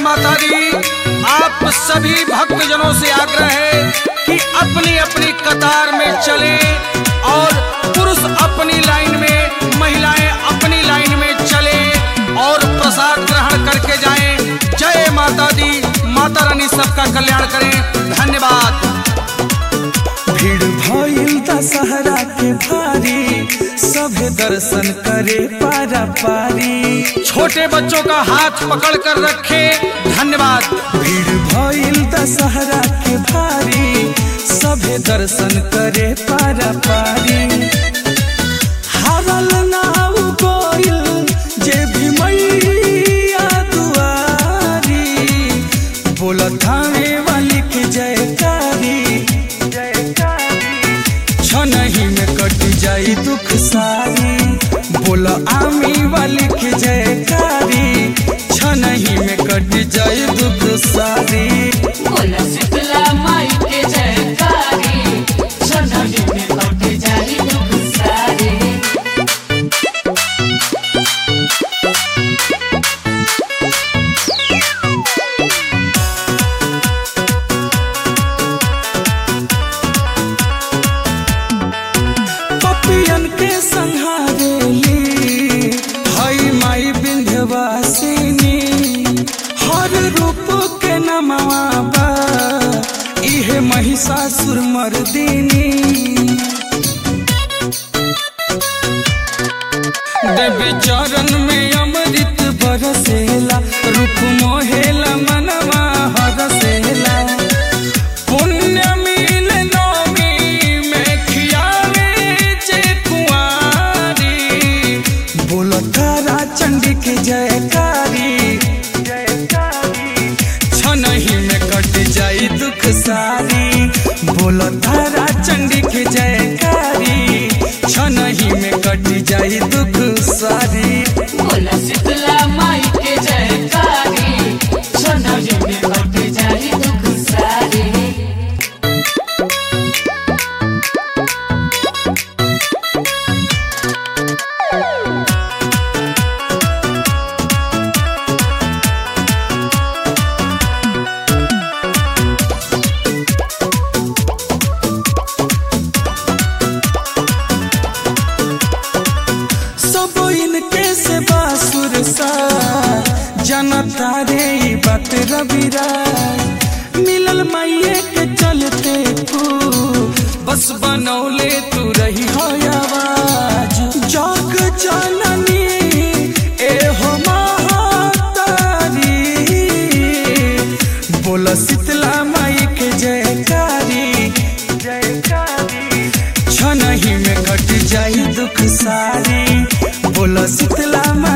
माता दी आप सभी भक्तजनों से आग्रह है कि अपनी अपनी कतार में चले और पुरुष अपनी लाइन में महिलाएं अपनी लाइन में चले और प्रसाद ग्रहण करके जाएं जय माता दी माता रानी सबका कल्याण करें धन्यवाद भीड़ भइल दशहरा के भारी सभे दर्शन करे पारा पारी छोटे बच्चों का हाथ पकड़ कर रखे धन्यवाद भीड़ भइल दशहरा के भारी सभे दर्शन करे पारा पारी हारल नाव गोइल जे भी मैया दुआरी बोलत थाने वाली के जयकारी छनही में कट जाई दुख सारी बोल आमी वाली के जयकारी छनही में कट जाई दुख सारी बोला शीतला माई के जयकारी सोनाली में कट जाई दुख सारे पपियन के संहारेली हई माई विंध्यवासिनी हर रूप के नमवा बा इहे महिषासुर मर्दिनी देवी चरण में अमृत बरसेला रूप मोहेला मनवा हरसेला पुण्य मिल नौमी में खियावे जे कुंवारी बोलो तारा चंडी के जयकारी छनही में कट जाई दुख सारी बोलो तारा चंडी के जयकारी छनही में कट जाई दुख सारी बोला शीतला माई के जयकारी सोनाली में कट जाई दुख सारे सब इनके से बासुर सा जनता रे ई बात रविरा मिलल माइये के चलते तू बस बनौले तू रही हो आवाज जग जननी ए हो महातारी बोल शीतला माई के जयकारी जयकारी छनही में कट जाई दुख सारी बोल शीतला माई